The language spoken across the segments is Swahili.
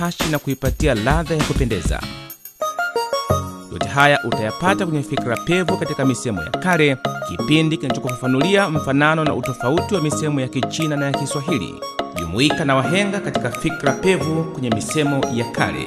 hashi na kuipatia ladha ya kupendeza. Yote haya utayapata kwenye Fikra Pevu katika misemo ya kale, kipindi kinachokufafanulia mfanano na utofauti wa misemo ya Kichina na ya Kiswahili. Jumuika na wahenga katika Fikra Pevu kwenye misemo ya kale.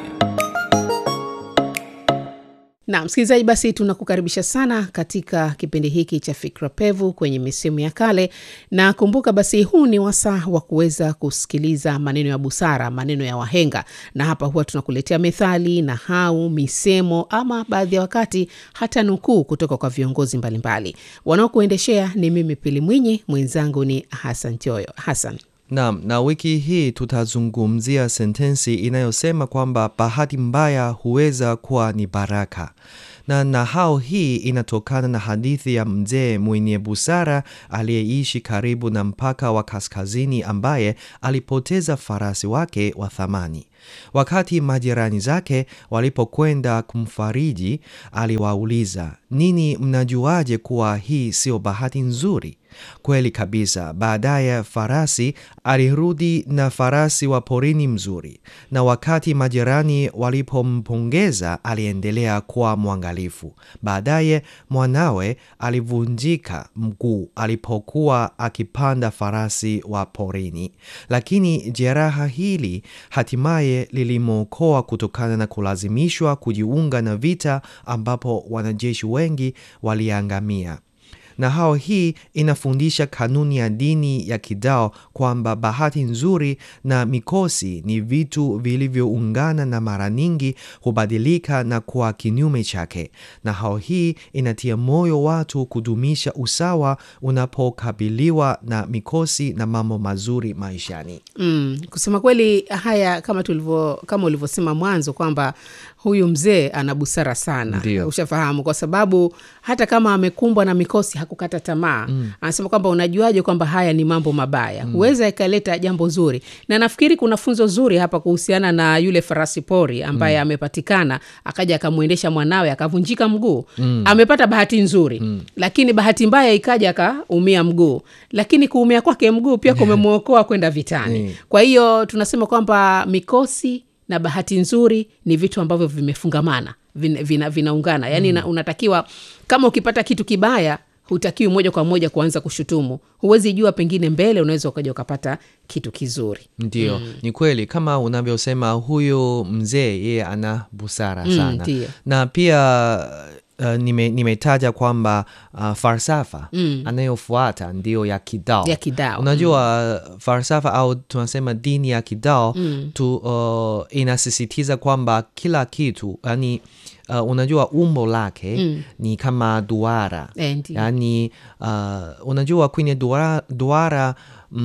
Na msikilizaji, basi tunakukaribisha sana katika kipindi hiki cha Fikra Pevu kwenye misemo ya kale, na kumbuka basi, huu ni wasaa wa kuweza kusikiliza maneno ya busara, maneno ya wahenga, na hapa huwa tunakuletea methali, nahau, misemo ama baadhi ya wakati hata nukuu kutoka kwa viongozi mbalimbali. Wanaokuendeshea ni mimi Pili Mwinyi, mwenzangu ni Hasan Choyo. Hasan. Naam, na wiki hii tutazungumzia sentensi inayosema kwamba bahati mbaya huweza kuwa ni baraka. Na nahau hii inatokana na hadithi ya mzee mwenye busara aliyeishi karibu na mpaka wa kaskazini ambaye alipoteza farasi wake wa thamani. Wakati majirani zake walipokwenda kumfariji, aliwauliza, nini mnajuaje kuwa hii sio bahati nzuri? Kweli kabisa. Baadaye farasi alirudi na farasi wa porini mzuri, na wakati majirani walipompongeza aliendelea kuwa mwangalifu. Baadaye mwanawe alivunjika mguu alipokuwa akipanda farasi wa porini, lakini jeraha hili hatimaye lilimwokoa kutokana na kulazimishwa kujiunga na vita ambapo wanajeshi wengi waliangamia. Na hao hii inafundisha kanuni ya dini ya Kidao kwamba bahati nzuri na mikosi ni vitu vilivyoungana na mara nyingi hubadilika na kuwa kinyume chake. Na hao hii inatia moyo watu kudumisha usawa unapokabiliwa na mikosi na mambo mazuri maishani. Mm, kusema kweli haya kama tulivyo kama ulivyosema mwanzo kwamba huyu mzee ana busara sana. Ndio. Ushafahamu, kwa sababu hata kama amekumbwa na mikosi hakukata tamaa. Anasema kwamba unajuaje kwamba haya ni mambo mabaya? Huweza ikaleta jambo zuri, na nafikiri kuna funzo zuri hapa kuhusiana na yule farasi pori ambaye amepatikana akaja akamwendesha mwanawe akavunjika mguu. Amepata bahati nzuri, lakini bahati mbaya ikaja akaumia mguu, lakini kuumia kwake mguu pia kumemwokoa kwenda vitani. Mm. Kwa hiyo tunasema kwamba mikosi na bahati nzuri ni vitu ambavyo vimefungamana vin- vina, vinaungana yaani na- unatakiwa kama ukipata kitu kibaya hutakiwi moja kwa moja kuanza kushutumu huwezi jua pengine mbele unaweza ukaja ukapata kitu kizuri Ndio, ni kweli kama unavyosema, huyu mzee yeye ana busara Mm, sana ndio. na pia uh, nime, nimetaja kwamba uh, falsafa anayofuata ndio ya Kidao. Ya Kidao, Unajua uh, falsafa au tunasema dini ya Kidao tu, uh, inasisitiza kwamba kila kitu yani Uh, unajua umbo lake ni kama duara Eh, ndio. yani uh, unajua kwenye duara, duara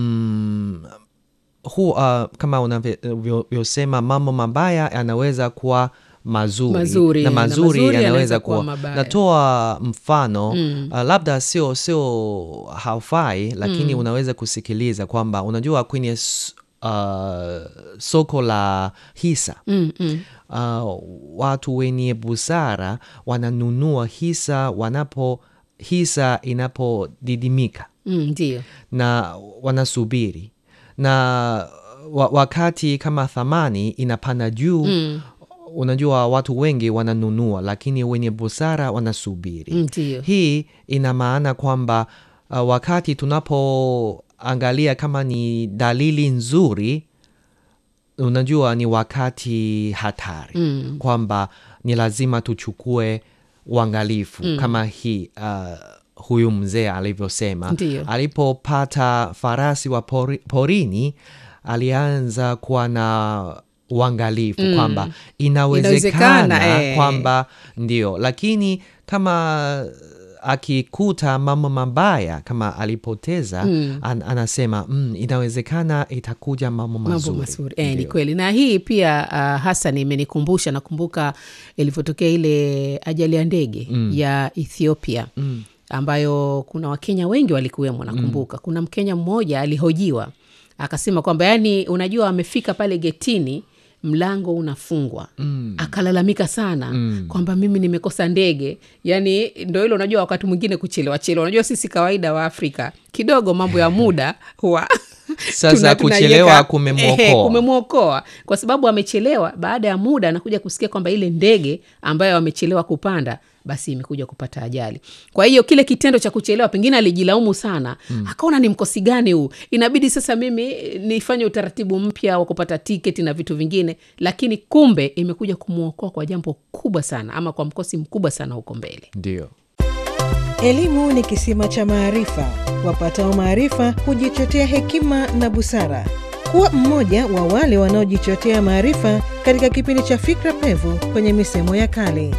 mm, hu, uh, kama unavyosema mambo mabaya yanaweza kuwa mazuri, Mazuri, na na mazuri mazuri yanaweza yanaweza kuwa kuwa mabaya. natoa mfano uh, labda sio sio haufai lakini unaweza kusikiliza kwamba unajua kwenye s- uh, soko la hisa mm, mm. uh, watu wenye busara wananunua hisa wanapo hisa inapodidimika Mm, ndio na wanasubiri na wa, wakati kama thamani inapanda juu Mm. unajua watu wengi wananunua lakini wenye busara wanasubiri Mm, ndio hii ina maana kwamba uh, wakati tunapoangalia kama ni dalili nzuri unajua ni wakati hatari Mm. kwamba ni lazima tuchukue uangalifu kama hii uh, huyu mzee alivyosema Ndiyo. alipopata farasi wa pori, porini alianza kuwa na uangalifu kwamba inawezekana, Inawezekana, eh. kwamba ndio lakini kama akikuta mambo mabaya kama alipoteza an, anasema mm, inawezekana itakuja mambo mazuri, mambo mazuri e, ni Ndio. kweli na hii pia uh, hasan imenikumbusha nakumbuka ilivyotokea ile ajali ya ndege ya ethiopia ambayo kuna wakenya wengi walikuwemo nakumbuka kuna mkenya mmoja alihojiwa akasema kwamba yani unajua amefika pale getini mlango unafungwa mm. akalalamika sana mm. kwamba mimi nimekosa ndege yani ndo hilo unajua wakati mwingine kuchelewa chelewa unajua sisi kawaida wa afrika kidogo mambo ya muda huwa Sasa tuna- kuchelewa tunaiweka- kumemwokoa. Ehe, kumemwokoa kwa sababu amechelewa. Baada ya muda anakuja kusikia kwamba ile ndege ambayo amechelewa kupanda basi imekuja kupata ajali. Kwa hiyo kile kitendo cha kuchelewa, pengine alijilaumu sana, akaona ni mkosi gani huu, inabidi sasa mimi nifanye utaratibu mpya wa kupata tiketi na vitu vingine, lakini kumbe imekuja kumwokoa kwa jambo kubwa sana, ama kwa mkosi mkubwa sana huko mbele. Ndio. Elimu ni kisima cha maarifa. Wapatao maarifa hujichotea hekima na busara. Kuwa mmoja wa wale wanaojichotea maarifa katika kipindi cha Fikra Pevu kwenye misemo ya kale.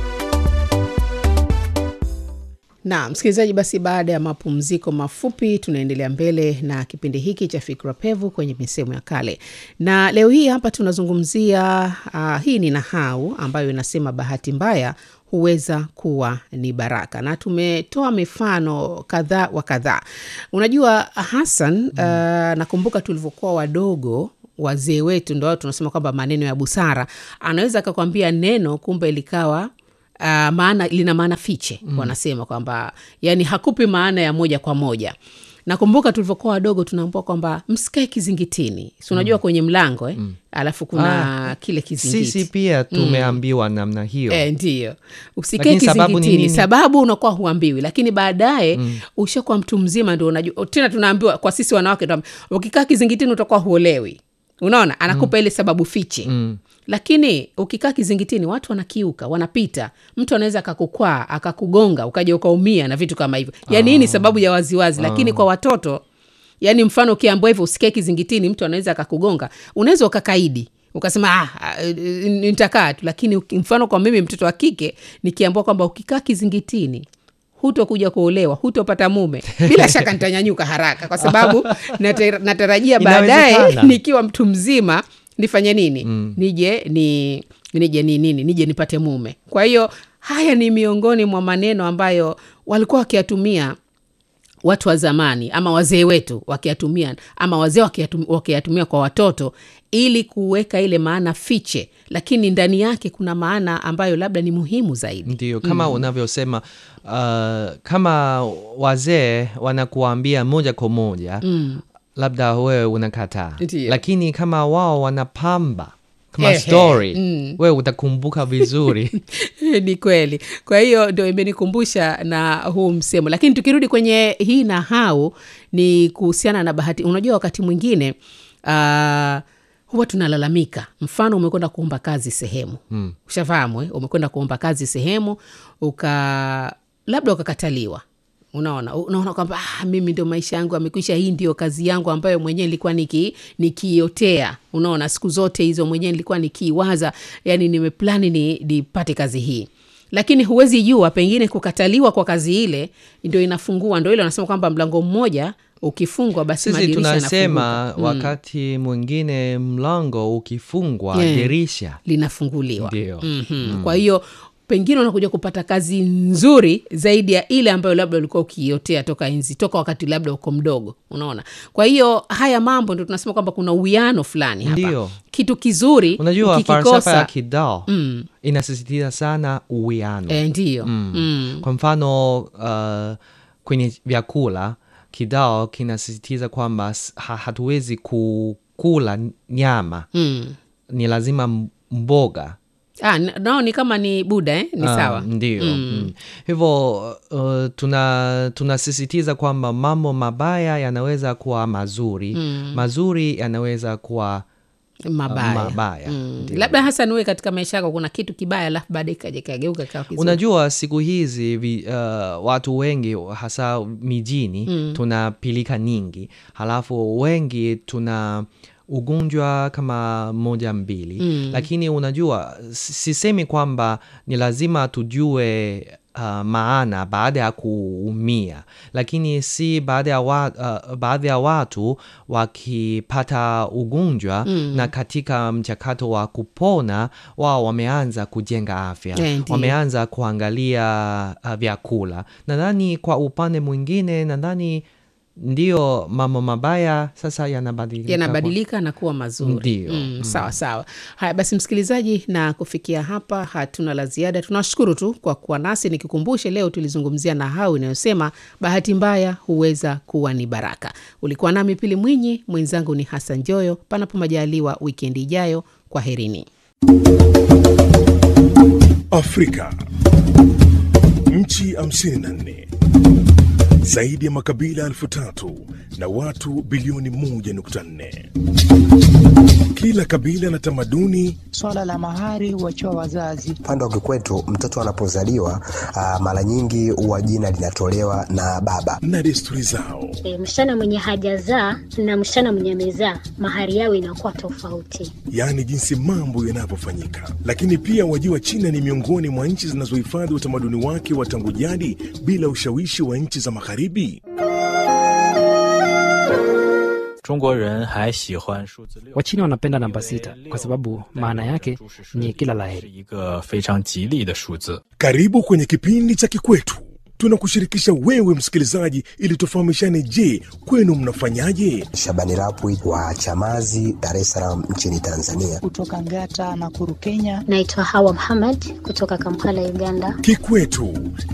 na msikilizaji, basi baada ya mapumziko mafupi, tunaendelea mbele na kipindi hiki cha Fikra Pevu kwenye misemo ya kale, na leo hii hapa tunazungumzia uh, hii ni nahau ambayo inasema bahati mbaya huweza kuwa ni baraka, na tumetoa mifano kadhaa wa kadhaa. Unajua Hassan, uh, nakumbuka tulivyokuwa wadogo wazee wetu ndo wao tunasema kwamba maneno ya busara, anaweza akakwambia neno kumbe likawa uh, maana lina maana fiche mm. wanasema kwamba yani hakupi maana ya moja kwa moja nakumbuka tulivyokuwa wadogo tunaambua kwamba msikae kizingitini si unajua kwenye mlango eh? alafu kuna kile kizingiti Sisi pia tumeambiwa namna hiyo. E, ndiyo usikae Lakini sababu ni kizingitini nini? sababu unakuwa huambiwi lakini baadaye ushakuwa mtu mzima ndo unajua tena tunaambiwa kwa sisi wanawake tunaambiwa, ukikaa kizingitini utakuwa huolewi unaona anakupa ile sababu fiche Mm. lakini ukikaa kizingitini watu wanakiuka wanapita mtu anaweza akakukwaa akakugonga ukaja ukaumia na vitu kama hivyo yaani hii ni sababu ya waziwazi lakini kwa watoto yaani mfano ukiambua hivyo usikae kizingitini mtu anaweza akakugonga unaweza ukakaidi ukasema ah, ah, nitakaa tu lakini uki- mfano kwa mimi mtoto wa kike nikiambua kwamba ukikaa kizingitini hutokuja kuolewa hutopata mume bila shaka nitanyanyuka haraka kwa sababu nata- natarajia baadaye Inawezekana. nikiwa mtu mzima nifanye nini mm. nije ni nije ni nini nije nipate mume kwa hiyo haya ni miongoni mwa maneno ambayo walikuwa wakiyatumia watu wa zamani ama wazee wetu wakiyatumia ama wazee wakiyatum- wakiyatumia kwa watoto ili kuweka ile maana fiche lakini ndani yake kuna maana ambayo labda ni muhimu zaidi Ndio, kama unavyosema uh, kama wazee wanakuambia moja kwa moja mm. labda wewe unakataa, Ndio. lakini kama wao wanapamba kama Ehe, story mm. wewe utakumbuka vizuri. ni kweli kwa hiyo ndo imenikumbusha na huu msemo lakini tukirudi kwenye hii nahau ni kuhusiana na bahati unajua wakati mwingine uh, huwa tunalalamika mfano umekwenda kuomba kazi sehemu Mm. ushafahamu eh? umekwenda kuomba kazi sehemu uka labda ukakataliwa unaona unaona kwamba ah, mimi ndio maisha yangu amekwisha hii ndio kazi yangu ambayo mwenyewe nilikuwa niki nikiiotea unaona siku zote hizo mwenyewe nilikuwa nikiiwaza yani nimeplani ni nipate kazi hii lakini huwezi jua pengine kukataliwa kwa kazi ile ndio inafungua ndo ile wanasema kwamba mlango mmoja ukifungwa basi Sisi madirisha tunasema yanafunguka. wakati mwingine mlango ukifungwa Yeah. dirisha linafunguliwa Ndio. mm-hmm. kwa hiyo pengine unakuja kupata kazi nzuri zaidi ya ile ambayo labda ulikuwa ukiiotea toka enzi toka wakati labda uko mdogo unaona kwa hiyo haya mambo ndo tunasema kwamba kuna uwiano fulani hapa Ndio. kitu kizuri Unajua falsafa ya ukikikosa Kidao mm, inasisitiza sana uwiano. e, ndiyo Mm. mm. Kwa mfano uh, kwenye vyakula Kidao kinasisitiza kwamba s- ha, hatuwezi kukula nyama, Mm. ni lazima m- mboga Ah, n- nao ni kama ni buda eh? ni Ah, sawa ndio Mm. mm. hivyo uh, tuna tunasisitiza kwamba mambo mabaya yanaweza kuwa mazuri Mm. mazuri yanaweza kuwa mabaya, mabaya, Mm. ndio. labda hasa niwe katika maisha yako kuna kitu kibaya alafu baadaye kaja kageuka kawa kizuri unajua siku hizi vi, uh, watu wengi hasa mijini Mm. tuna pilika nyingi halafu wengi tuna ugonjwa kama moja mbili Mm. lakini unajua si- sisemi kwamba ni lazima tujue uh, maana baada ya kuumia lakini si baada ya wa, uh, baadhi ya watu wakipata ugonjwa Mm. na katika mchakato wa kupona wao wameanza kujenga afya Eh, ndiyo. wameanza kuangalia uh, vyakula nadhani kwa upande mwingine nadhani ndiyo mambo mabaya sasa yanabadilika yanabadilika na kuwa mazuri. Ndiyo. Mm, sawa sawa. Haya basi, msikilizaji, na kufikia hapa hatuna la ziada. Tunashukuru tu kwa kuwa nasi. Nikikumbushe, leo tulizungumzia nahau inayosema bahati mbaya huweza kuwa ni baraka. Ulikuwa nami Pili Mwinyi, mwenzangu ni Hassan Joyo. Panapo majaliwa, wikendi ijayo, kwa herini. Afrika, nchi 54 zaidi ya makabila elfu tatu na watu bilioni 1.4. Kila kabila na tamaduni Swala la mahari huachiwa wazazi. Upande wa kikwetu mtoto anapozaliwa ah, mara nyingi huwa jina linatolewa na baba. na desturi zao. E, msichana mwenye hajazaa na msichana mwenye amezaa mahari yao inakuwa tofauti. yaani jinsi mambo yanavyofanyika. Lakini pia wajua, China ni miongoni mwa nchi zinazohifadhi utamaduni wake wa tangu jadi bila ushawishi wa nchi za magharibi. 中国人还喜欢数字六。 Wachina wanapenda namba sita kwa sababu maana yake ni kila 是 laheri. 一个非常吉利的数字。 Karibu kwenye kipindi cha Kikwetu. Tunakushirikisha wewe msikilizaji, ili tufahamishane. Je, kwenu mnafanyaje? Shabani Rapwi wa Chamazi, Dar es Salaam nchini Tanzania. Kutoka Ngata na Kuru, Kenya. Naitwa Hawa Muhammad kutoka Kampala, Uganda. Kikwetu